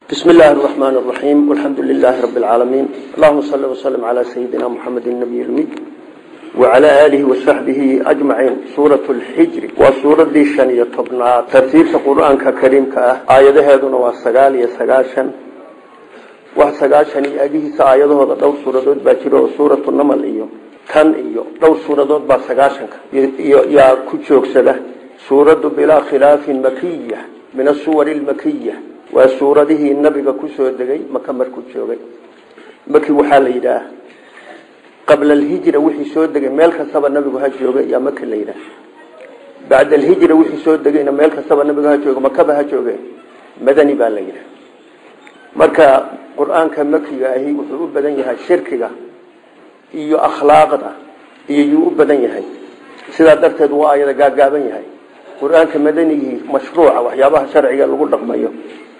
بسم الله الرحمن الرحيم والحمد لله رب العالمين اللهم صل وسلم على سيدنا محمد النبي الأمي وعلى آله وصحبه أجمعين سورة الحجر وسورة دي شنية طبنا ترتيب القرآن كريم كأه آياته هذا والسقال يسقاشا وسقاشا أجيه سآياته هذا دور سورة دود باكرة سورة النمل إيو كان إيو دور سورة دود بسقاشا يا كتشوك سده سورة بلا خلاف مكية من السور المكية waa suuradihii nabiga ku soo degay maka markuu joogay maki waxaa la yidhaah qabla alhijra wixii soo degay meel kastaba nabigu ha jooga yaa maki la yidhaah bacda alhijra wixii soo degayna meel kastaba nabigu ha jooga makaba ha jooge madani baa la yidhaah marka qur-aanka makiga ahi wuxuu u badan yahay shirkiga iyo akhlaaqda iyo yuu u badan yahay sidaa darteed waa ayada gaagaaban yahay qur-aanka madanigii mashruuca waxyaabaha sharciga lagu dhaqmayo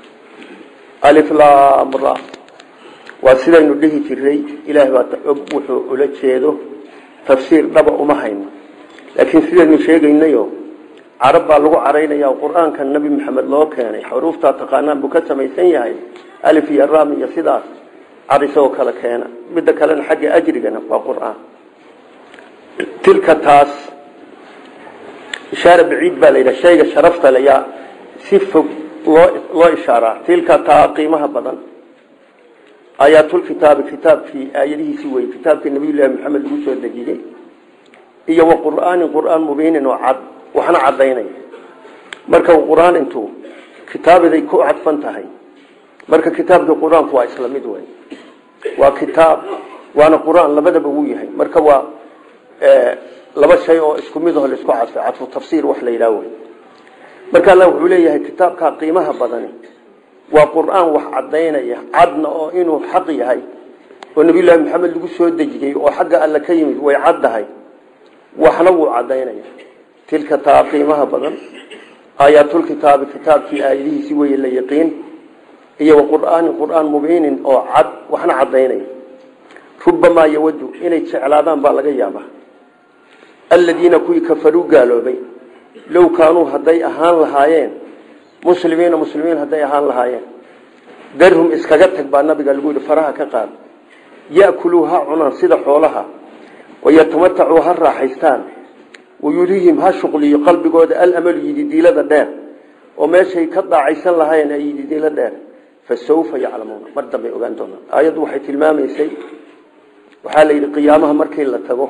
aliflamra waa sidaynu dhihi jiray ilaah baa og wuxuu ula jeedo tafsiir dhaba uma hayno laakiin sidaynu sheegaynayo carab baa lagu caraynaya qur-aanka nabi maxamed loo keenay xuruuftaa taqaanaan buu ka samaysan yahay alif iyo ram iyo sidaas car isagoo kale keena midda kalena xagga ajrigana waa qur-aan tilka taas ishaare baciid baa la yidhaha shayga sharafta le yaa si fog loo loo ishaaraa tilka taa qiimaha badan aayaatulkitaabi kitaabkii aayadihiisi wey kitaabkii nabiyullaahi maxamed lagu soo dejiyey iyo wa qur'aanin qur'aan mubiinin oo cad waxna caddaynaya marka qur-aan intuu kitaabiday ku cadfan tahay marka kitaabkii qur-aanku waa isla mid wey waa kitaab waana qur-aan labadaba wuu yahay marka waa laba shay oo isku mid aho laisku cadfay cadfu tafsiir wax la yidhaah wey marka allah wuxuu leeyahay kitaabkaa qiimaha badani waa qur-aan wax caddaynaya cadna oo inuu xaq yahay oo nabiyullaahi maxamed lagu soo dejiyey oo xagga alle ka yimid way caddahay waxna wuu caddaynaya tilka taa qiimaha badan aayaatulkitaabi kitaabkii aayadihiisi weye la yaqiin iyo wa qur'aanin qur-aan mubiinin oo cad waxna caddaynaya rubamaa yawadu inay jeclaadaan baa laga yaabaa aladiina kuwii kafaruu gaaloobay low kaanuu hadday ahaan lahaayeen muslimiina muslimiin hadday ahaan lahaayeen darhum iskaga tag baa nabiga lagu yihi faraha ka qaad ya'kuluu ha cunaan sida xoolaha wayatamatacuu ha raaxaystaan wayulihim ha shuqliyo qalbigooda alamalu yididiilada dheer oo meeshay ka daacaysan lahaayeen ay yididiilo dheer fa sawfa yaclamuuna mar dambay ogaan doonaan aayaddu waxay tilmaamaysay waxaa la yidhi qiyaamaha markii la tago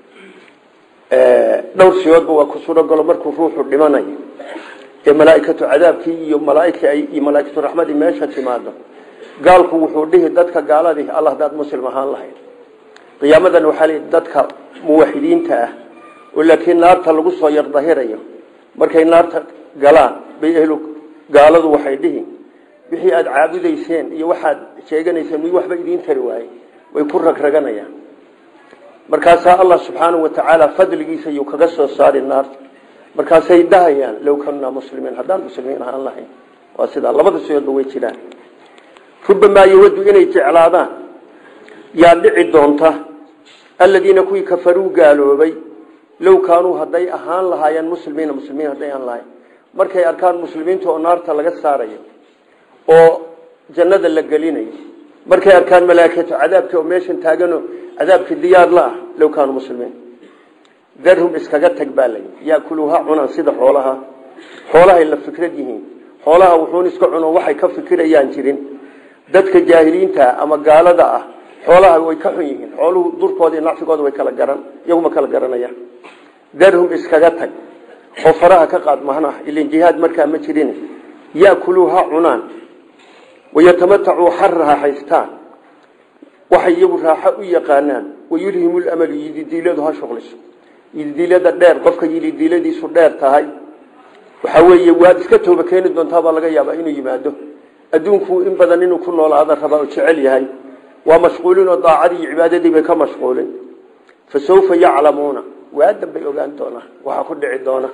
dhowr siyoodba waa ku surogalo markuu ruuxu dhimanayo ee malaaikatu cadaabkii iyo malaaika iyo malaaikatu raxmadii meesha timaado gaalku wuxuu dhihi dadka gaaladii alla hadaad muslim ahaan lahayd qiyaamadan waxaa lii dadka muwaxidiinta ah oo laakiin naarta lagu soo yardahirayo markay naarta galaan bay ehlu gaaladu waxay dhihi wixii aada caabudayseen iyo waxaad sheeganayseen mi waxba idiin tari waaye way ku ragraganayaan markaasaa allah subxaanahu watacaala fadligiisa yuu kaga soo saari naarta markaasay dhahayaan low kanaa muslimiin haddaan muslimiin ahaan lahayn waa sidaa labada siyoodba way jiraan rubamaa yawadu inay jeclaadaan yaa dhici doonta aladiina kuwii kafaruu gaaloobay low kaanuu hadday ahaan lahaayeen muslimiina muslimiin hadday ahaan lahayn markay arkaan muslimiinta oo naarta laga saarayo oo jannada la gelinayo markay arkaan malaaikatu cadaabka oo meeshan taagano cadaabka diyaar la ah low kaanuu muslimiin darhum iskaga tag baa layi yakuluu ha cunaan sida xoolaha xoolahay la fikrad yihiin xoolaha wuxuun iska cuno waxay ka fikirayaan jirin dadka jaahiliinta ama gaalada ah xoolaha way ka xun yihiin xooluhu durkooda iyo nacfigooda way kala garan iyaguma kala garanayaan darhum iskaga tag oo faraha ka qaad mahna ilan jihaad markaa ma jirin yakuluu ha cunaan wayatamatacuu ha raaxaystaan waxay iyagu raaxo u yaqaanaan wayulhimu lamalu yididiiladu ha shuqliso yididiilada dheer qofka yididiiladiisu dheer tahay waxa weeye waad iska tooba keeni doontaabaa laga yaabaa inuu yimaado adduunku in badan inuu ku noolaada rabaa oo jecel yahay waa mashquulin oo daacadii iyo cibaadadii bay ka mashquulin fa sawfa yaclamuuna waadan bay ogaan doonaa waxaa ku dhici doona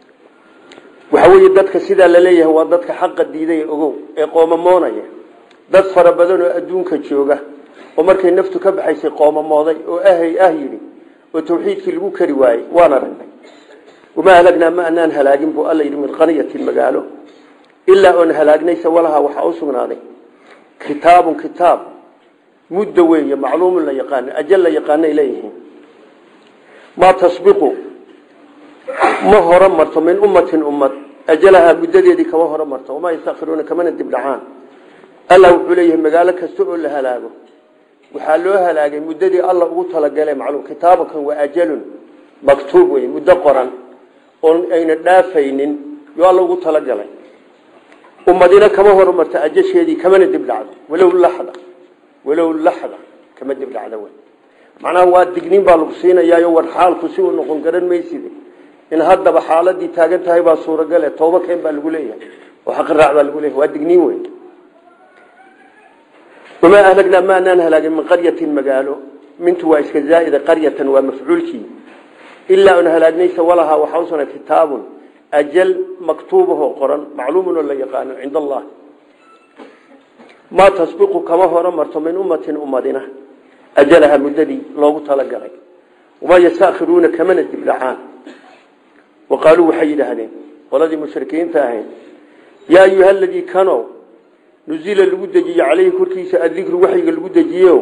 waxa weeye dadka sidaa laleeyahay waa dadka xaqa diiday ogow ee qoomamoonaya dad fara badan oo adduunka jooga oo markay naftu ka baxaysay qoomamooday oo ahay ah yidhi oo tawxiidkii lagu kari waayey waan aragnay wamaa halagnaa ma anaan halaagin buu alla yidhi min qaryatin magaalo ilaa oon halaagnaysa walahaa waxaa u sugnaaday kitaabun kitaab muddo weeye macluumun la yaqaano ajal la yaqaanay leeyihiin maa tasbiqu ma horo marto min ummatin ummad ajalahaa muddadeedii kama horo marto wamaa yastakhiruuna kamana dibdhacaan allah wuxuu leeyahay magaalo kasta oo la halaago waxaa loo halaagay muddadii alla ugu talagalay macluum kitaabakan waa ajalun maktuub wey muddo qoran oon ayna dhaafaynin yo alla ugu talagalay ummadina kama horumarto ajasheedii kamana dibdhacdo walow laxda walow laxda kama dibdhacdo wey macnaha waa digniin baa lagu siinayaayo war xaalku si uu noqon garan mayside in haddaba xaaladii taagan tahay baa suuragale tooba keen baa lagu leeyahay oo xaqiraac baa lagu leeyahay waa digniin wey wamaa ahlagnaa maanaan halaagin min qaryatin magaalo mintu waa iska zaaida qaryatan waa mafcuulkii ilaa un halaagnaysa walahaa waxaa usana kitaabun ajal maktuubahoo qoran macluumun oo la yaqaano cinda allah maa tasbiqu kama horo marto min ummatin ummadina ajalaha muddadii loogu talagalay wamaa yastakhiruuna kamana dibdhacaan wa qaaluu waxay yidhaahdeen qoladii mushrikiinta ahayd yaa ayuha aladii kanow nuzila lagu dejiye caleyhi korkiisa adikru waxyiga lagu dejiyeyo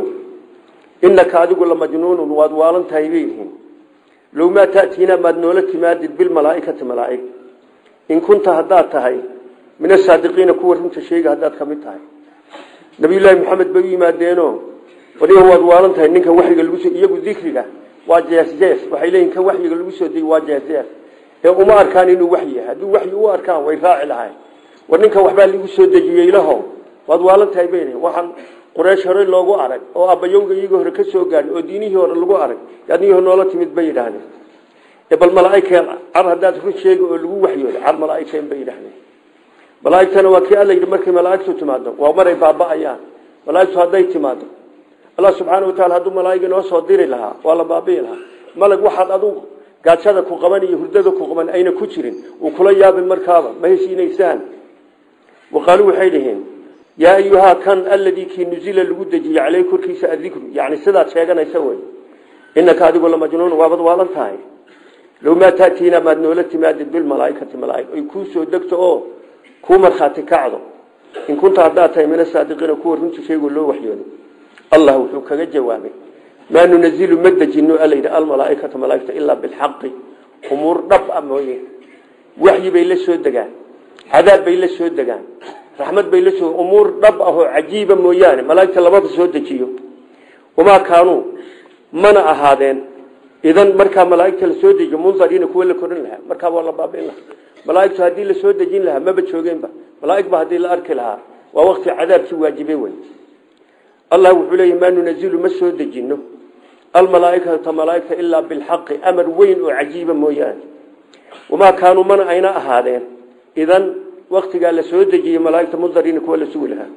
inaka adigu lamajnuunun waad waalan tahay bay yihiin low maa taatiina maad noola timaadid bilmalaaikati malaaig in kunta haddaad tahay min asaadiqiina kuwa runta sheega haddaad ka mid tahay nabiyullaahi maxamed bay u yimaadeeno wadiga waad waalan tahay ninka waxyiga lagu iyagu dikriga waa jeesjees waxay leeyihin kan waxyiga lagu soo degey waa jeesjees ee uma arkaan inuu waxyi yahay hadduu waxyi u arkaan way raaci lahayn war ninka waxbaa lagu soo dejiyey ilaho waad waalan tahay bay waxaan quraysh hore loogu arag oo abbayowga iyagii hore ka soo gaadhin oo diinihii hore lagu arag adnihii noola timid bay yidhaahdeen bal malaaikeen car haddaad run sheega oo lagu waxyooda car malaaikeen bay yidhahdeen malaaigtana waa kii alla yidhi markay malaaigtu timaado waa maray baaba'ayaan malaaigtu hadday timaado allah subxaana wataala hadduu malaaig inoo soo diri lahaa waa la baabi'i lahaa malag waxaad adugu gaajada ku qaban iyo hurdada ku qaban ayna ku jirin uu kula yaabin markaaba ma heshiinaysaan waqaaluu waxay dhaheen yaa ayuhaa kan aladii kii nuzila lagu dejiyey caleyh korkiisa adikru yani sidaad sheeganaysa wey inaka adigu lamajnuun waabad waalan tahay low maa taatiina maad noola timaadid bilmalaaikati malaaig ay kuu soo degto oo kuu markhaati kacdo in kunta haddaad tahay min asaadiqiina kuwa runta sheego loo waxyoodo allah wuxuu kaga jawaabay maa nunazilu ma dejino alayidhi almalaaikata malaaigta ilaa bilxaqi umuur dhab a mooye waxyi bay la soo degaan cadaab bay la soo degaan raxmad bay la soo umuur dhab ah oo cajiiba mooyaane malaaigta labada soo dejiyo wamaa kaanuu mana ahaadeen idan markaa malaaigta la soo dejiyo mundariina kuwa la korin lahaa markaa waa la baabiin lahaa malaaigtu haddii la soo dejin lahaa maba joogeenba malaaigba haddii la arki lahaa waa waqti cadaabkii waajibe wey allah wuxuu leeyahy maa nunazilu ma soo dejino almalaaikata malaaigta ilaa bilxaqi amar weyn oo cajiiba mooyaane wamaa kaanuu mana ayna ahaadeen idan waktigaa la soo dejiyey malaaigta mundariina kuwa la sugi lahaa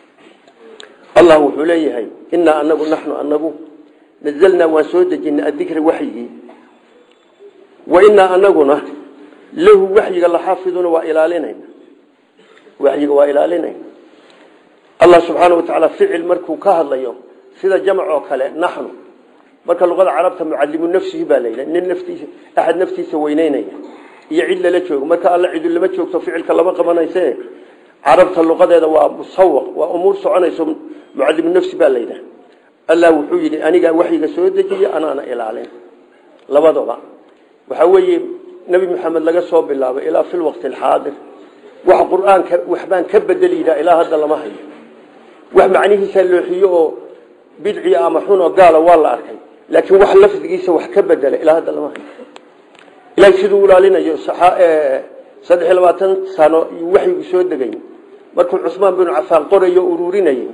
allah wuxuu leeyahay inaa anagu naxnu anagu nazalnaa waan soo dejinay adikra waxyigii wa inaa anaguna lahu waxyiga laxaafiduna waa ilaalinayna waxyiga waa ilaalinayna allah subxaana watacaala ficil markuu ka hadlayo sida jamc oo kale naxnu marka luqada carabta mucalimu nafsihi baa layidha nin naftiisa axad naftiisa weyneynaya iyo cid lala joogo marka alla cidu lama joogto ficilka lama qabanayse carabta luqadeeda waa musawaq waa umuur soconayso mucalimu nafsi baa layidhaha allah wuxuu yidhi anigaa waxyiga soo dejiye anaana ilaalin labadaba waxaa weeye nebi maxamed laga soo bilaabo ilaa fi lwaqti alxaadir wax qur-aanka waxbaan ka bedeli yidhaha ilaa hadda lama hayo wax macnihiisa looxiyo oo bidci ama xun oo gaala waa la arkay laakiin wax lafdigiisa wax ka bedela ilaa hadda lama hayo ilahay siduu ilaalinayo saddex iyo labaatan sano iyuu waxyigu soo degay markuu cusmaan binu cafaan qorayo ururinayay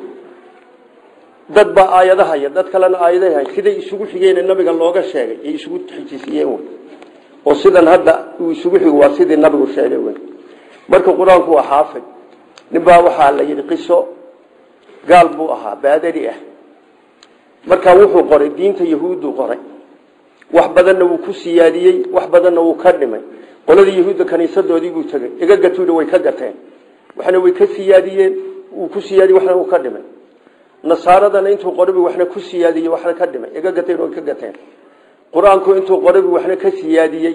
dad baa aayadahaya dad kalena aayaday hay siday isugu xigeen nabiga looga sheegay ay isugu xijisiyeen wey oo sidan hadda uu isugu xigo waa sidii nabigu sheegay wey marka qur-aanku waa xaafid ninbaa waxaa la yidhi qiso gaal buu ahaa baadari ah markaa wuxuu qoray diinta yahuuddu qoray wax badanna wuu ku siyaadiyey wax badanna wuu ka dhimay qoladii yahuudda kaniisadoodii buu tegey iga gatuuna way ka gateen waxna way ka siyaadiyeen wuu ku siyaadiyey waxna wuu ka dhimay nasaaradana intuu qorabi waxna ku siyaadiyey waxna ka dhimay iga gateen way ka gateen qur-aanku intuu qorabi waxna ka siyaadiyey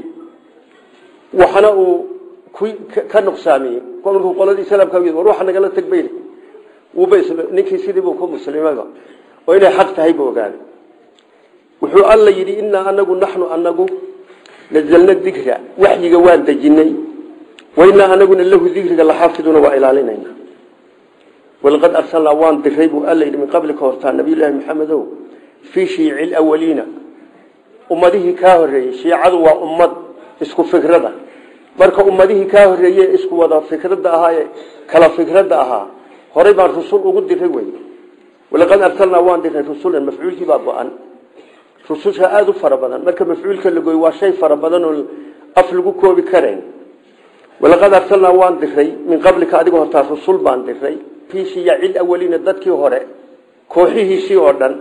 waxna uu ka nuqsaamiyey markuu qoladii islaamka war waxa nagala tag bay wuuba ninkii sidiibuu ku muslimayba oo inay xaq tahay buu ogaaday wuxuu alla yidhi innaa anagu naxnu anagu nazalna dikra waxyiga waan dejinay wainaa anaguna lahu dikriga laxaafiduna waa ilaalinayna walaqad arsalnaa waan diray buu alla yidhi min qablika hortaa nabiyullaahi maxamedow fii shiici lawaliina ummadihii kaa horreeyey shiicadu waa ummad isku fikrada marka ummadihii kaa horreeye isku wada fikradda ahaa ee kala fikradda ahaa horay baan rusul ugu diray wey walaqad arsalnaa waan diray rusulan mafcuulkii baa go-an rususha aada u fara badan marka mafcuulka la gooy waa shay fara badan oo af lagu koobi karayn walaqad arsalnaa waan diray min qablika adiga hortaa rusul baan diray fii shiyaci awaliina dadkii hore kooxihiisii oo dhan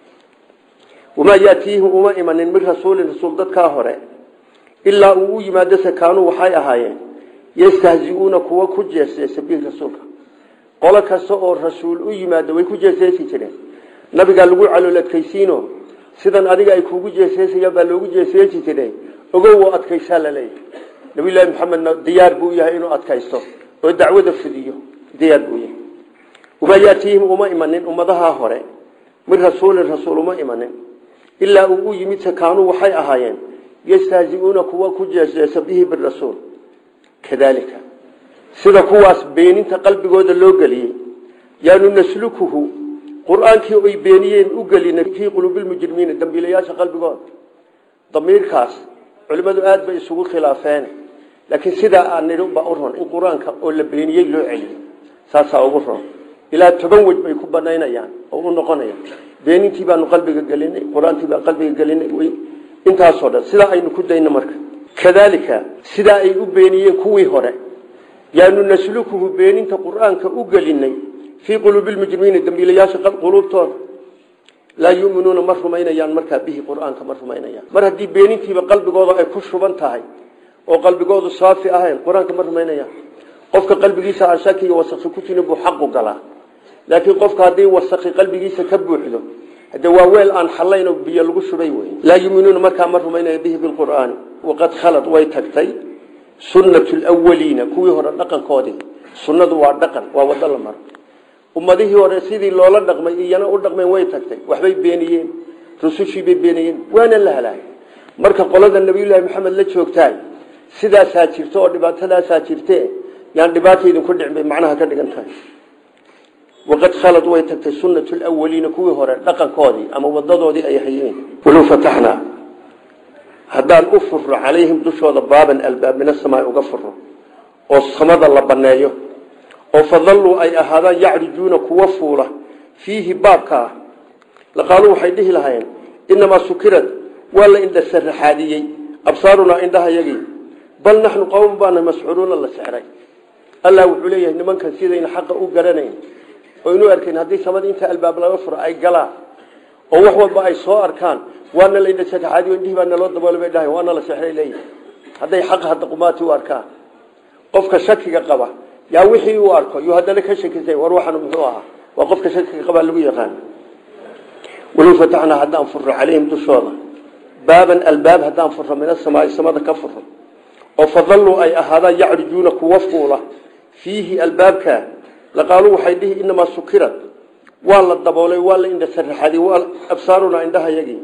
wamaa yaatiihim uma imanin min rasuulin rasuul dadkaa hore ilaa uu u yimaado sakaanuu waxay ahaayeen yastahzi-uuna kuwa ku jeeseesa bihi rasuulka qolo kasta oo rasuul u yimaado way ku jeeseesi jireen nabigaa lagu calooladkaysiino sidan adiga ay kuugu jeeseesayaan baa loogu jeeseesi jiray ogow oo adkaysaa laleeyahy nabiyullaahi maxamedna diyaar buu yahay inuu adkaysto oo dacwada fudiyo diyaar buu yahay wamaa yaatiihim uma imanin ummadaha hore min rasuulin rasuul uma imanin ilaa uu u yimid sakaanuu waxay ahaayeen yastahzi-uuna kuwa ku jeeseesa bihi birasuul kadaalika sida kuwaas beeninta qalbigooda loo geliyey yaanu naslukuhu qur-aankii ay beeniyeen u gelinay fii quluubilmujrimiina dambiilayaasha qalbigooda damiirkaas culimmadu aada bay isugu khilaafeen laakiin sidaa aan nidhi baa u ron in qur-aanka oo la beeniyey loo celiyo saasaa ugu ron ilaa toban wej bay ku banaynayaan oo u noqonayaan beenintii baanu qalbiga gelinay qur-aantii baan qalbiga gelinay intaasoo dhan sidaa aynu ku dayno marka kadaalika sidaa ay u beeniyeen kuwii hore yaanu naslukuhu beeninta qur-aanka u gelinay fii quluubilmujrimiina dambiilayaasha quluubtooda laa yuminuuna ma rumaynayaan markaa bihi qur-aanka ma rumaynayaan mar haddii beenintiiba qalbigooda ay ku shuban tahay oo qalbigoodu saafi ahayn qur-aanka ma rumaynayaan qofka qalbigiisa aan shaki iyo wasaqi ku jirin buu xaqu galaa laakiin qofka haddii wasaqi qalbigiisa ka buuxdo hade waa weel aan xalayn oo biyo lagu shubay wey laa yuminuuna markaa ma rumaynaya bihi bilqur'aani waqad khalad way tagtay sunnatu lwaliina kuwii hore dhaqankoodii sunnadu waa dhaqan waa wado la maro ummadihii hore sidii loola dhaqmay iyana u dhaqmeen way tagtay waxbay beeniyeen rusushiibay beeniyeen waana la halaagay marka qolada nabiyullaahi maxamed la joogtaay sidaasaa jirto oo dhibaatadaasaa jirte yaan dhibaata idinku dhicin bay macnaha ka dhigan tahay waqad khalad way tagtay sunnatu lwaliina kuwii hore dhaqankoodii ama wadadoodii ay hayeen walow fataxnaa haddaan u furro calayhim dushooda baaban albaab min asamaai uga furro oo samada la baneeyo oo fadalluu ay ahaadaan yacrijuuna kuwa fuula fiihi baabkaa laqaaluu waxay dhihi lahaayeen inamaa sukirad waa la indha saraxaadiyey absaarunaa indhahayagii bal naxnu qowm baana mascuuluuna la sexray allah wuxuu leeyahay nimankan sidayna xaqa u garanayn oo inu arkayn haddii samada inta albaab laga furo ay galaan oo wax walba ay soo arkaan waana la indha saraxaadiyo indhihii baa naloo daboolay bay dhahay waana la sexray leeyahay hadday xaqa hadda qumaati u arkaan qofka shakiga qaba yaa wixii uu arko yuu haddana ka shakisay war waxan muxuu ahaa waa qofka shakiga qabaa lagu yaqaan walow fataxnaa haddaan furro calayhim dushooda baaban albaab haddaan furro min asamaai samada ka furro oo fadalluu ay ahaadaan yacrijuuna kuwa fuula fiihi albaabka laqaaluu waxay dhihi inamaa sukirad waa la daboolay waa la indha saraxaday waa absaarunaa indhahayagii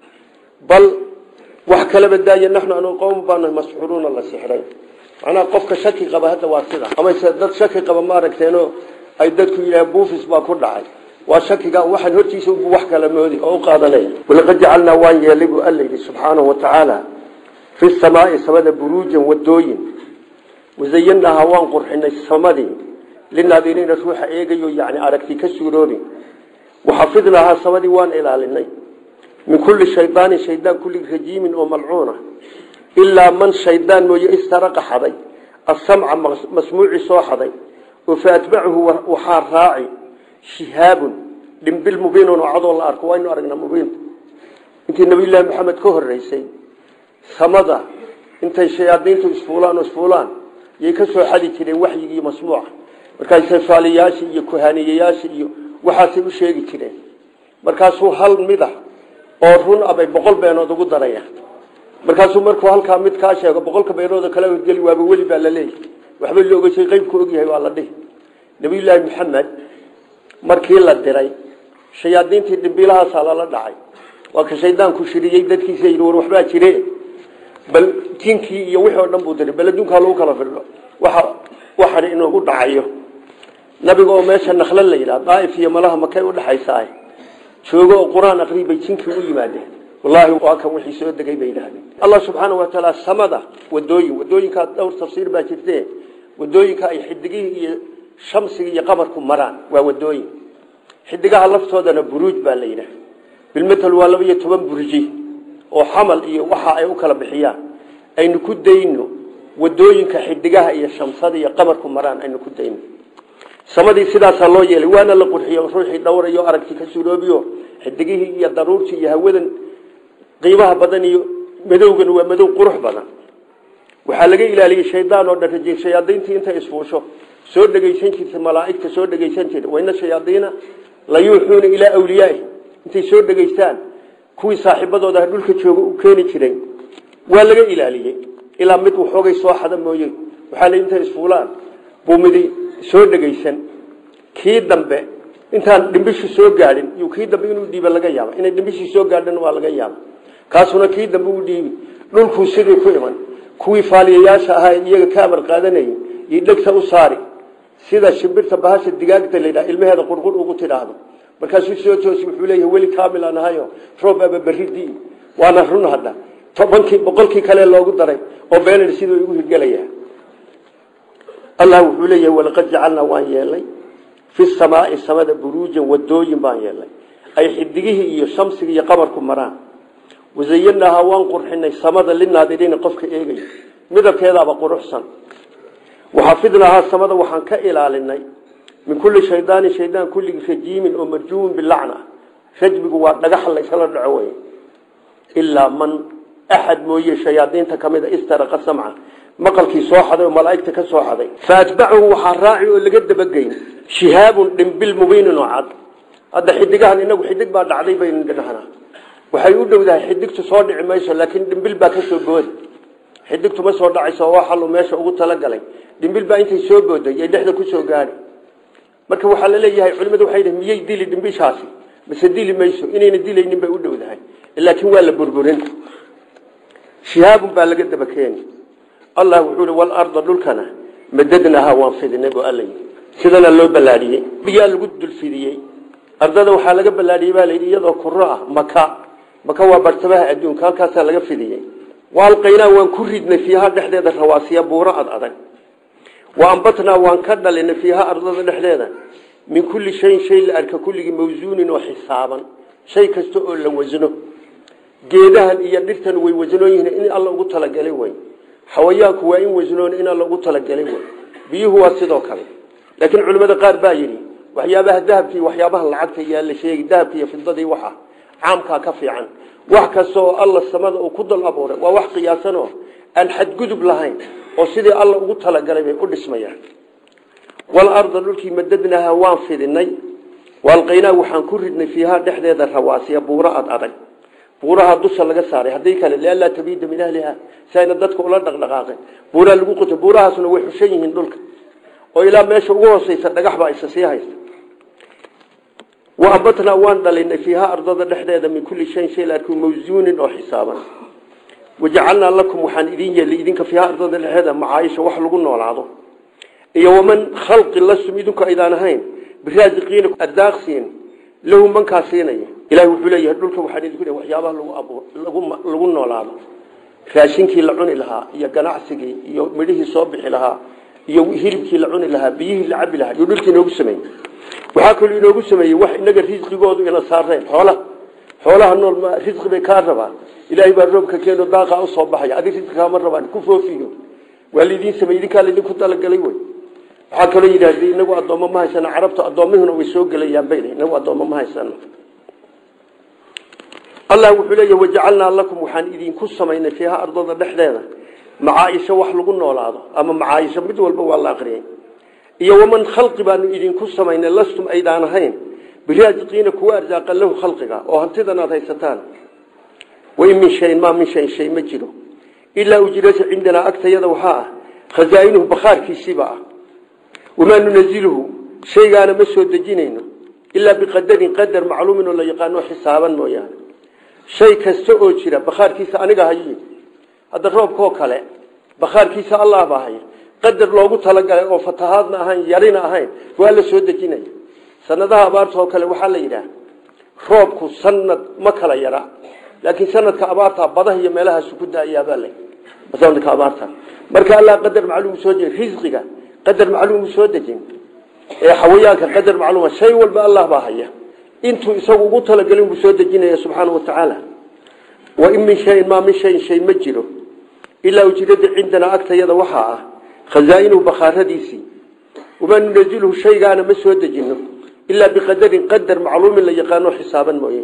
bal wax kalaba daaya naxnu anu qowm baana masxuruuna la sixray macnaha qofka shaki qaba hadda waa sida amase dad shaki qaba ma aragteeno ay dadku yidhaaheen buufis baa ku dhacay waa shakiga waxaan hortiisa ubu wax kala moodi oo u qaadanaya walaqad jacalnaa waan yeelay buu alla yidhi subxaanahu watacaala fi samaai samada buruujan wadooyin wasayanahaa waan qurxinay samadii linaadiriina ruuxa eegayo yani aragti ka suuroobi waxafidnahaa samadii waan ilaalinay min kulli shaydaanin shaydaan kulli rajiimin oo malcuuna ilaa man shaydaan mooye istaraqa xaday asamca masmuuci soo xaday oo fa atbacahu waxaa raaci shihaabun dhimbil mubiinun oo cadoo la arko waynu aragnaa mubiinta intii nabiyullaahi maxamed ka horeysay samada intay shayaadiintu isfuulaan oo isfuulaan yay ka soo xadi jireen waxyigii masmuuca markaasay faaliyayaasha iyo kuhaaniyayaasha iyo waxaasay u sheegi jireen markaasuu hal mida oo run abay boqol beenood ugu daraya markaasuu markuu halkaa mid kaa sheego boqolka beenoodoo kala horgeli waaba weli baa la leeyahy waxba loogashay qeybku ogyahay waa la dhihi nabiyullaahi maxamed markii la diray shayaadiintii dhimbiilahaasaa lala dhacay waa ka shaydaanku shiriyey dadkiisa yidhi war waxbaa jire bal jinkii iyo wixii oo dhan buu diray bal adduunkaa lagu kala firdho waxa waxan inoogu dhacayo nabiga oo meesha nakla la yidhaha daaif iyo malaha makay udhaxaysaa joogo oo qur-aan aqrii bay jinkii u yimaadeen wallaahi waa kan wixii soo degay bay yidhahdeen allah subxaana wa tacaala samada wadooyin wadooyinkaa dhowr tafsiir baa jirte wadooyinka ay xidigihii iyo shamsiga iyo qamarku maraan waa wadooyin xidigaha laftoodana buruuj baa la yidhaha bilmatal waa laba iyo toban burji oo xamal iyo waxa ay u kala bixiyaan aynu ku dayno wadooyinka xidigaha iyo shamsada iyo qamarku maraan aynu ku dayno samadii sidaasaa loo yeelay waana la qurxiyo ruuxii dhowrayo aragti ka suroobiyo xidigihii iyo daruurtii iyo hawadan qiimaha badan iyo madowgan waa madow qurux badan waxaa laga ilaaliyey shaydaan oo dhan rajiin shayaadiintii intay isfuusho soo dhegaysan jirta malaa'igta soo dhegaysan jirta wayna shayaadiina la yuuxuuna ilaa awliyaai intay soo dhegaystaan kuwii saaxiibadooda dhulka jooga u keeni jiray waa laga ilaaliyey ilaa mid waxoogay soo xada mooye waxaa la intay isfuulaan buu midi soo dhegaysan kii dambe intaan dhimbishii soo gaadhin iyo kii dambe inuu dhiiba laga yaaba inay dhimbishii soo gaadhan waa laga yaaba kaasuna kii dambe u dhiibi dhulkuu sidii ku iman kuwii faaliyayaasha ahaa iyaga ka amar qaadanayay iyo dhegta u saari sida shimbirta bahasha digaagta la yidhaha ilmaheeda qurqur ugu tidhaahdo markaasuu soo toosi wuxuu leeyahay weli kaamil aan ahayo roob aba berridii waana run hadda tobankii boqolkii kale loogu daray oo beenan siduu igu hirgelaya allah wuxuu leeyahay walaqad jacalnaa waan yeelnay fi samaai samada buruujan wadooyin baan yeelnay ay xidigihii iyo shamsiga iyo qamarku maraan wazayanaahaa waan qurxinay samada linaadiriina qofka eegaya midabkeedaaba quruxsan waxafidnaahaa samada waxaan ka ilaalinay min kulli shaydaanin shaydaan kulligii rajiimin oo marjuumin bilacna rajmigu waa dhagaxa laysala dhaco wey ilaa man axad mooye shayaadiinta ka mid a istaraqa samca maqalkii soo xaday oo malaa'igta ka soo xaday faatbacahu waxaa raaci oo laga dabageyn shihaabun dhimbil mubiinin oo cad hadda xidigahan inagu xidig baa dhacday baynu dhinahnaa waxay u dhowdahay xidigtu soo dhici mayso laakiin dhimbil baa ka soo boodi xidigtu ma soo dhacayso oo xalu meesha ugu talagalay dhimbil baa intay soo booday ay dhexda ku soo gaadhi marka waxaa la leeyahay culimadu waxay dhahay miyay dili dhimbishaasi mise dili mayso inayna dilaynin bay u dhowdahay laakiin waa la burburin shihaabun baa laga daba keeni allah wuxuu i walarda dhulkana madadnahaa waan fidinay bu alla sidana loo ballaadhiyey biyaa lagu dulfidiyey ardada waxaa laga ballaadhiyey baa layidhi iyadoo kuro ah maka maka waa bartamaha adduunka halkaasaa laga fidiyey waalqaynaa waan ku ridnay fiiha dhexdeeda rawaasiya buuro ad adag wa ambatnaa waan ka dhalinay fiiha ardada dhexdeeda min kulli shayin shay la arka kulligii mawsuunin oo xisaaban shay kasta oo la wasno geedahan iyo dhirtan way wasnoon yihiin in alla ugu talagalay wey xawayaanku waa in wasnoon in alla ugu talagalay wey biyuhu waa sidoo kale laakiin culimmada qaar baa yidhi waxyaabaha dahabka iyo waxyaabaha lacagta yaa la sheegi dahabka iyo fidadii waxa caamkaa ka fiican wax kasta oo alla samada uu ku dal abuuray waa wax qiyaasan oo aan xadgudub lahayn oo sidii alla ugu talagalay bay u dhismayaan walarda dhulkii madadnaha waan fidinay waalqaynaa waxaan ku ridnay fiiha dhexdeeda rawaasiya buuro ad adag buuraha dusha laga saaray haddii kale lianlaa tabiida min ahliha si ayna dadka ula dhaqdhaqaaqin buuraha lagu quto buurahaasna way xushan yihiin dhulka oo ilaa meesha ugu hooseysa dhagax baa isa sii haysta wa ambatnaa waan dhalinay fiiha ardada dhexdeeda min kulli shayin shay la arki mawsuunin oo xisaaban wajacalnaa lakum waxaan idin yeelay idinka fiiha ardada dhexdeeda macaayisha wax lagu noolaado iyo waman khalqi lasum idinku aydaan ahayn biraasiqiina ardaaqsiin lahu mankaa siinaya ilahi wuxuu leeyahay dhulka waxaan idinku leeyahay waxyaabaha lagu abuur lagu lagu noolaado raashinkii la cuni lahaa iyo ganacsigii iyo midhihii soo bixi lahaa iyo hilibkii la cuni lahaa biyihii la cabi lahaa iyo dhulkii inoogu sameeyey waxaa kaloo inoogu sameeyey wax inaga risqigoodu ina saareen xoolaha xoolaha nool ma risqi bay kaa rabaan ilaahay baa roobka keeno daaqa u soo baxaya adig risqi kaama rabaan ku foofiyo waa laydin sameeyey idinkaa laydinku talagalay wey waxaa kaloo yidhahdee inagu addoommo ma haysano carabtu addoommihuna way soo gelayaan bay inagu addoommo ma haysano allah wuxuu leeyahy wajacalnaa lakum waxaan idinku samaynay fiiha ardada dhexdeeda macaaisho wax lagu noolaado ama macaaisho mid walba waa la aqriyay iyo waman khalqi baanu idinku samaynay lastum aydaan ahayn biraasiqiina kuwa arsaaqa lahu khalqiga oo hantidan aad haysataan wain min shayin maa min shayin shay ma jiro ilaa ujirasa cindanaa agtayada waxaa ah khazaa'inuhu bakhaarkiisiiba ah wamaa nunaziluhu shaygaana ma soo dejinayno ilaa biqadarin qadar macluumin oo la yaqaano xisaaban mooyaane shay kasta oo jira bakhaarkiisa aniga hayi hadda roobkoo kale bakhaarkiisa allah baa haya qadar loogu talagalay oo fatahaadna ahayn yarina ahayn waa la soo dejinaya sanadaha abaarta oo kale waxaa la yidhaah roobku sanad ma kala yara laakiin sanadka abaarta badaha iyo meelahaasu ku daayaabaa la sanadka abaarta marka allah qadar macluum soo dejin risqiga qadar macluum soo dejin ee xawayaanka qadar macluuma shay walba allah baa haya intuu isagu ugu talagalay buu soo dejinaya subxaana wa tacaala wa in min shayin maa min shayin shay ma jiro ilaa ujirada cindanaa agtayada waxaa ah khazaa'inuhu bakhaaradiisii wamaa nunaziluhu shaygaana ma soo dejino ilaa biqadarin qadar macluumin la yaqaano xisaaban mooye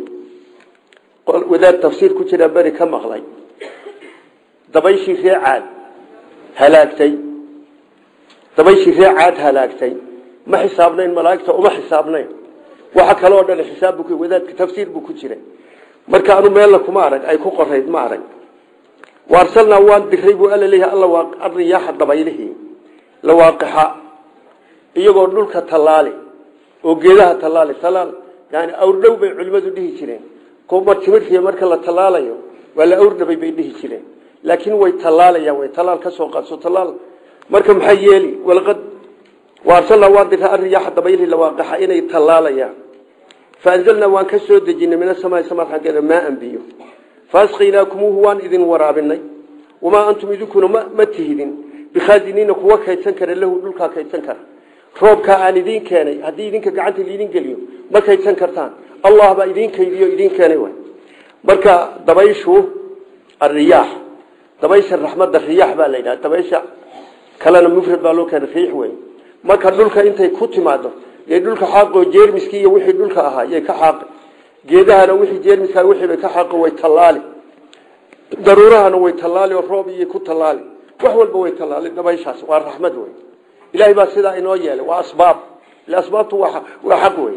wadaad tafsiir ku jira beri ka maqlay dabayshii ree caad halaagtay dabayshii ree caad halaagtay ma xisaabnayn malaa'igta uma xisaabnayn waxa kale oo dhan xisaab buu wadaadka tafsiir buu ku jiray marka anu meelna kuma arag ay ku qorayd ma arag waarsalnaa waan diray buu alla leeyahay alla waa arriyaaxa dabaylihii la waaqixa iyagoo dhulka tallaali oo geedaha tallaali tallaal yani awrdhow bay culimmadu dhihi jireen kumar timirkiiya marka la tallaalayo waa la awrdhabay bay dhihi jireen laakiin way tallaalayaan way tallaal ka soo qaadso tallaal marka maxay yeeli walaqad waarsalnaa waan diray arriyaaxa dabaylihii la waaqixa inay tallaalayaan faanzalnaa waan ka soo dejinay min asamaai samaad xaggeeda maaan biyo faasqaynaakuumuuhu waan idin waraabinay wamaa antum idinkuna ma tihidin bikhaaziniina kuwa kaydsan kara lahu dhulkaa kaydsan kara roobkaa aan idiin keenay haddii idinka gacanta liidin geliyo ma kaydsan kartaan allah baa idiin kaydiyo idiin keenay way marka dabayshu ariyaax dabaysha raxmadda riyaax baa la yidhaha dabaysha kalena mufrad baa loo keenay riix wey marka dhulka intay ku timaado yay dhulka xaaqo jeermiskii iyo wixii dhulka ahaa yay ka xaaqi geedahana wixii jeermiska wixii bay ka xaaqo way tallaali daruurahana way tallaali oo roob iyo ku tallaali wax walba way tallaali dabayshaas waa raxmad wey ilaahay baa sidaa inoo yeelay waa asbaab ila asbaabtu waa waa xaq wey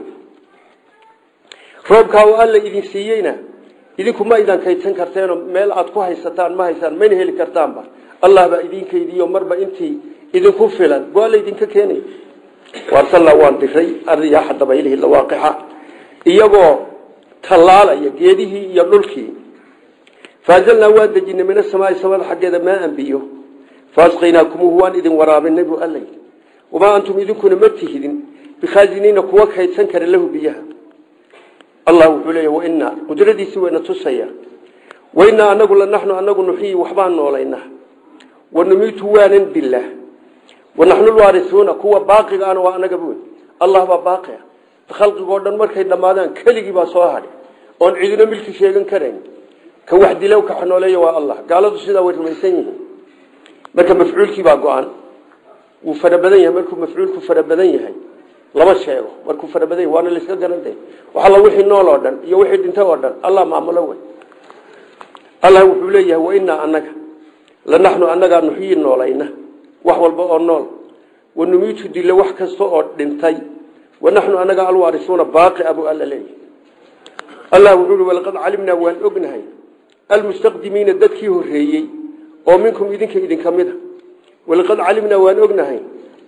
roobkaa oo alla idin siiyeyna idinku ma idan kaydsan karteenoo meel aad ku haysataan ma haysaan mayna heli kartaanba allah baa idin kaydiyo marba intii idinku filan buu alla idinka keenay waarsalnaa waan diray ariyaaxa dabaylihii lawaaqixa iyagoo tallaalaya geedihii iyo dhulkii faanzalnaa waan dejinay min asamaai samada xaggeeda maaan biyo faasqaynaakumuuhu waan idin waraabinay buu alla yidhi wamaa antum idinkuna ma tihidin bikhaaziniina kuwa kaydsan kara lahu biyaha allah wuxuu leeya wainaa qudradiisii wayna tusaya wainaa anagu lanaxnu anagu nuxiyi waxbaan noolaynaa wanumiitu waanan dilah wanaxnu lwaarisuuna kuwa baaqiga ana waa anaga buy allah baa baaqia khalqigoo dhan markay dhammaadaan keligii baa soo hadhay oon cidina milki sheegan karayn ka wax dilow ka xanooleeya waa allah gaaladu sidaa way rumaysan yihiin marka mafcuulkii baa go-an wuu fara badan yahay markuu mafcuulku fara badan yahay lama sheego markuu fara badan yahay waana layska garantay waxalla wixii nool oo dhan iyo wixii dhintay oo dhan allah maamulo wey allah wuxuu leeyahay wainaa anaga lanaxnu anagaa nuxyi noolayna wax walba oo nool wanumiitu dilo wax kasta oo dhintay wanaxnu anaga alwaarisuuna baaqi abu alla leeyahy allah wuxuu i walaqad calimnaa waan ognahay almustaqdimiina dadkii horeeyey oo minkum idinka idinka mid a walaqad calimnaa waan ognahay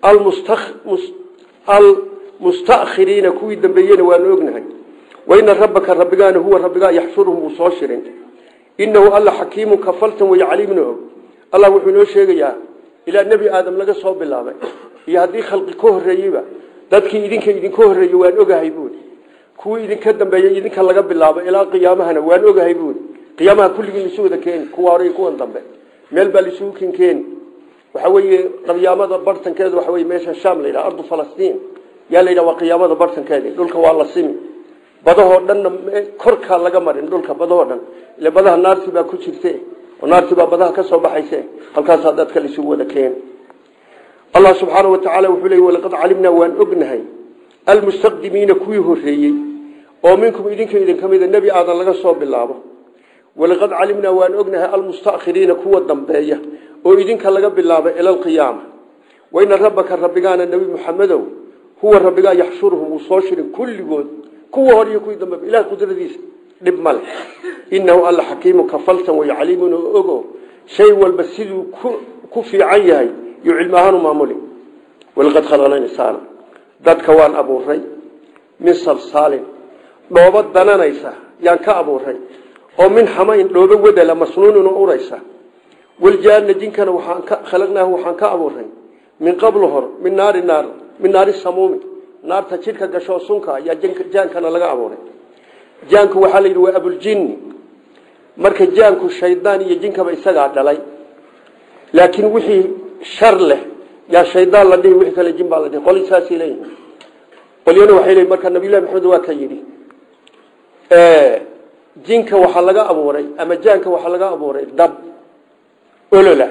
almustakhiriina kuwii dambeeyena waanu ognahay waina rabbaka rabbigaana huwa rabbigaa yaxshuruhum uu soo shirin inahu alla xakiimu kafaltan way caliimna og allah wuxuu inoo sheegayaa ilaa nebi aadam laga soo bilaabay iyo haddii khalqi ka horeeyeyba dadkii idinka idinka horeeyey waan ogahay buuri kuwii idinka dambeeyey idinka laga bilaabo ilaa qiyaamahana waan ogahay buuri qiyaamaha kulligii isu wada keeni kuwa hore iyo kuwan dambe meel baa laisugu ken keeni waxa weeye qiyaamada bartankeedu waxa weye meesha sham la yidhaha ardu falastiin yaa la yidhaha waa qiyaamada bartankeedi dhulka waa la simi badahoo dhanna korkaa laga marin dhulka badahoo dhan ile badaha naartii baa ku jirte oo naartii baa badaha ka soo baxayse halkaasaa dadka laisugu wada keeni allah subxaana watacaala wuxuu leey walaqad calimnaa waan ognahay almustaqdimiina kuwii horeeyey oo minkum idinka idinka mida nebi aadan laga soo bilaabo walaqad calimnaa waan ognahay almustakhiriina kuwa dambeeya oo idinka laga bilaabo ila alqiyaama waina rabbaka rabbigaana nebi muxamedow huwa rabbigaa yaxshuruhum uu soo shirin kulligood kuwa hor iyo kuwii dambe ilaah qudradiisa dhib male inahu alla xakiimu kafaltan way caliimun oo ogo shay walba siduu ku fiican yahay iyo cilmi ahaan u maamuli walaqad khalaqna insaana dadka waan abuuray min salsaalin dhoobo dananaysa yaan ka abuuray oo min xamayn dhoobo wadala masnuunin oo uraysa waljaana jinkana waxaan ka khalaqnaahu waxaan ka abuuray min qablu hor min naari naar min naari samuumi naarta jidhka gashoo sunka ayaa jaankana laga abuuray jaanku waxaa la yidhi waa abuljinni marka jaanku shaydaan iyo jinkaba isagaa dhalay laakiin wixii shar leh yaa shaydaan la dhihi wixii kale jin baa la dhihi qoli saasay leeyihin qolyana waxay leeyihin marka nabiyullahi maxamed waa ka yidhi jinka waxaa laga abuuray ama jaanka waxaa laga abuuray dab olola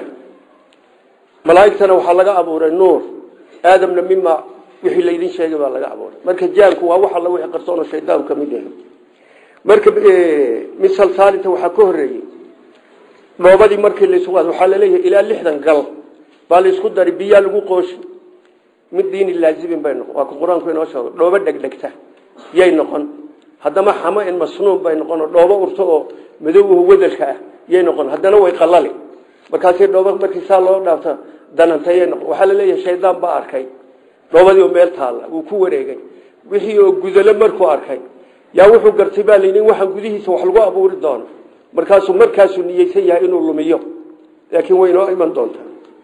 malaa'igtana waxaa laga abuuray nuur aadamna mima wixii laydin sheegay baa laga abuuray marka jaanku waa wax alla wixii qarsoon oo shaydaan ka mid yahay marka misal saalinta waxaa ka horeeyey dhoobadii markii laysku qaado waxaa laleeyahay ilaa lixdan gal baa laysku dari biyaa lagu qooshi mid diini laazibin bay noqon waa ka qur-aanku inoo sheego dhoobo dhegdhegta yay noqon haddama xamo in masnuun bay noqon oo dhoobo urto oo madowhu wadelka ah yay noqon haddana way qalali markaasay dhoobo markii saa loo dhaafta danantayay noqon waxaa laleeyahay shaydaan baa arkay dhoobadii oo meel taalla wuu ku wareegay wixii oo gudalo markuu arkay yaa wuxuu gartay baa layidhi waxaan gudihiisa wax lagu abuuri doono markaasuu markaasuu niyeysan yahay inuu lumiyo laakiin way inoo iman doontaa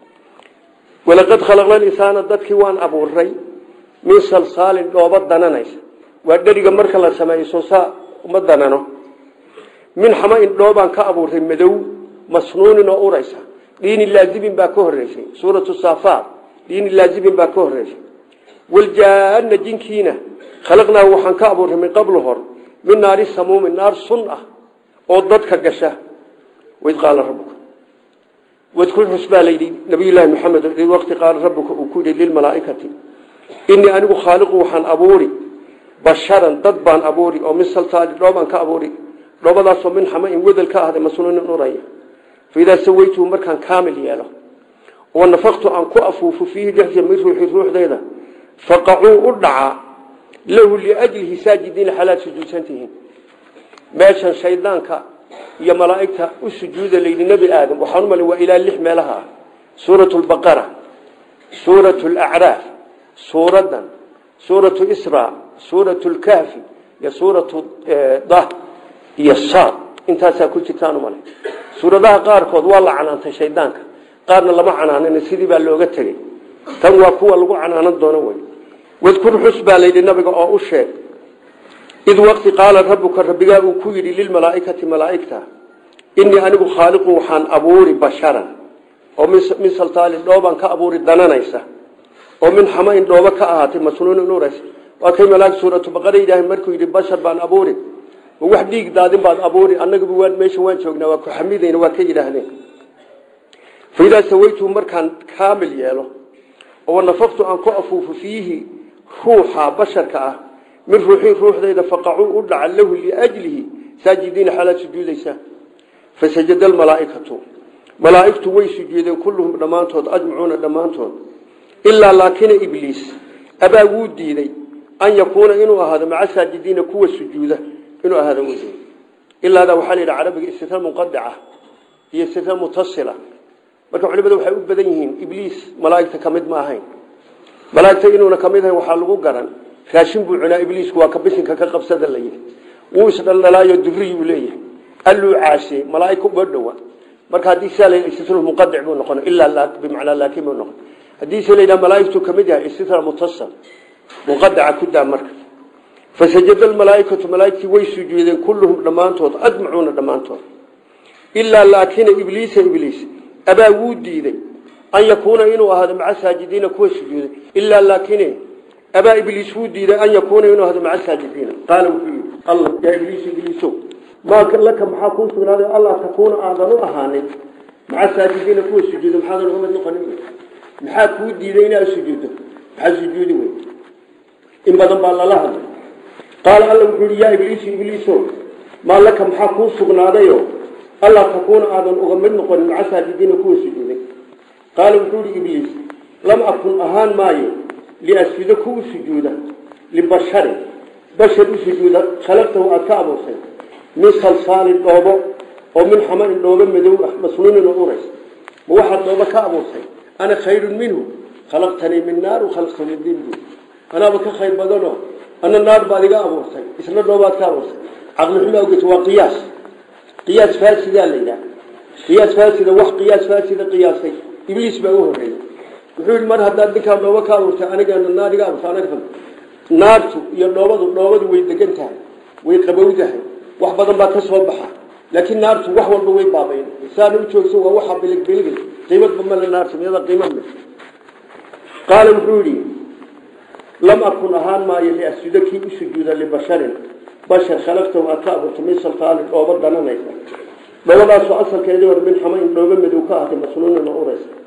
walaqad khalaqna insaana dadkii waan abuuray min salsaalin dhoobo dananaysa waa dheriga marka la sameeyo soo saa uma danano min xama in dhoobaan ka abuuray madow masnuunin oo uraysa dhiini laazibin baa ka horeysay suuratu saafaat dhiini laazibin baa ka horeysay waljaana jinkiina khalaqnaahu waxaan ka abuuray min qablu hor min naari samuumin naar sun ah oo dadka gasha waid qaala rabuka wadkul xus baa layidhi nabiyullaahi maxamed id waqti qaala rabuka uu ku yidhi lilmalaaikati inii anigu khaaliqu waxaan abuuri basharan dad baan abuuri oo min salsaali dhoobaan ka abuuri dhoobadaasoo min xama in wedel ka ahday masnuunin uraya faidaa sawaytuhu markaan kaamil yeelo oo nafaqtu aan ku afuufo fiihi dhexdiisa min ruuxi ruuxdeeda faqacuu u dhacaa lahu liajlihi saajidiina xalaad sujuudsantihiin meeshan shaydaanka iyo malaa'igta u sujuuda layidhi nebi aadam waxaan u malay waa ilaa lix meelaha ah suuratu lbaqara suuratu lacraaf suuradan suuratu isra suuratu lkahfi iyo suuratu dah iyo saad intaasaa ku jirtaan u malay suuradaha qaarkood waa la canaantay shaydaanka qaarna lama canaanin sidii baa looga tegey tan waa kuwa lagu canaanan doono wey wadkur xus baa layidhi nabiga oo u sheeg id waqti qaala rabuka rabbigaa uu ku yidhi lilmalaaikati malaaigta inii anigu khaaliqun waxaan abuuri basharan oo min saltaalin dhoobaan ka abuuri dananaysa oo min xama in dhoobo ka ahaatay masnuunin uraysa waa kay malaag suuratu baqara yidhaahay markuu yidhi bashar baan abuuri ma wax dhiig daadin baad abuuri annagaba waan meesha waan joognaa waa ku xamidayna waa ka yidhaahdeen faidaa sawaytuhu markaan kaamil yeelo oo nafaqtu aan ku afuufo fiihi ruuxa basharka ah min ruuxii ruuxdayda faqacuu u dhaca lahu liajlihi saajidiina xalaad sujuudaysa fasajada almalaaikatu malaaigtu way sujuudeen kulluhum dhammaantood ajmacuuna dhammaantood ilaa laakina ibliis abaa wuu diiday an yakuuna inuu ahaado maca saajidiina kuwa sujuuda inuu ahaado wd ilaadaa waxaa la yidhi carabiga istina munqadica iyo istina mutasila marka culimadu waxay u badan yihiin ibliis malaaigta ka mid ma ahayn malaaigta inuuna kamid ahayn waxaa lagu garan raashin buu cunaa ibliisku waa ka bisinka ka qabsada la yidhi wuu isdhaldhalaayo duriyuu leeyahay alluu caasiyey malaaig uma dhowa marka haddii saa la istitna munqadic buu noqon ilaa bimacnaa laakin buu noqon haddii se la yidhaha malaaigtu kamid yahay istitna mutasal munqadica ku daa marka fasajada almalaaikatu malaaigtii way sujuudeen kulluhum dhammaantood ajmacuuna dhammaantood ilaa laakina ibliisa ibliis abaa wuu diiday an yakuuna inuu ahaado maca saajidiina kuwa sujuuday ilaa laakine abaa ibliis wuu diiday an yakuuna inuu ahdo maca saajidiina qaala wuxuu yidhi alla yaa ibliis ibliiso maa laka maxaa kuu sugnaaday allah takuuna aadan u ahaanin maca saajidiina kuwa sujuuda maxaadan uga mid noqonin maxaa kuu diiday inaad sujuuddo maxaa sujuudi wey in badan baa lala hadlay qaala alla wuxuu yidhi yaa ibliisu ibliiso maa laka maxaa kuu sugnaadayo allah takuuna aadan uga mid noqonin maca saajidiina kuwa sujuuday qaala wuxuu yidhi ibliis lam akun ahaan maayo liasjuda ku u sujuuda libasharin bashar u sujuuda khalaqtahu aada ka abuursay min salsaalin dhoobo oo min xamarin dhoobo madow ah masnuunin oo urays ma waxaad dhoobo ka abuursay ana khayrun minhu khalaqtanii min naar khalaqtahu min din bu anaaba ka khayr badanoo ana naar baad iga abuurtay isna dhoobaad ka abuurtay caqli xumo awgeed waa qiyaas qiyaas faasidaa la yidhaha qiyaas faasida wax qiyaas faasida qiyaasay ibliis baa u horreeyey wuxuu yidhi mar haddaad ninkaa dhoobo ka abuurtay anigana naar iga abuurtay anaga naartu iyo dhoobadu dhoobadu way degan tahay way qabowdahay wax badan baa ka soo baxa laakiin naartu wax walba way baabayn saana u joogso waa waxa biligbiligay qiimadba male naartu miyada qiimad leh qaala wuxuu yidhi lam akun ahaan maayo liasjuda kii u sujuuda libasharin bashar khalaqtahu aad ka abuurtay min saltaalin dhoobo dananaysa dhoobadaasoo asalkeedii hore min xamayn dhoobo madow ka ahatay masnuunin oo uraysa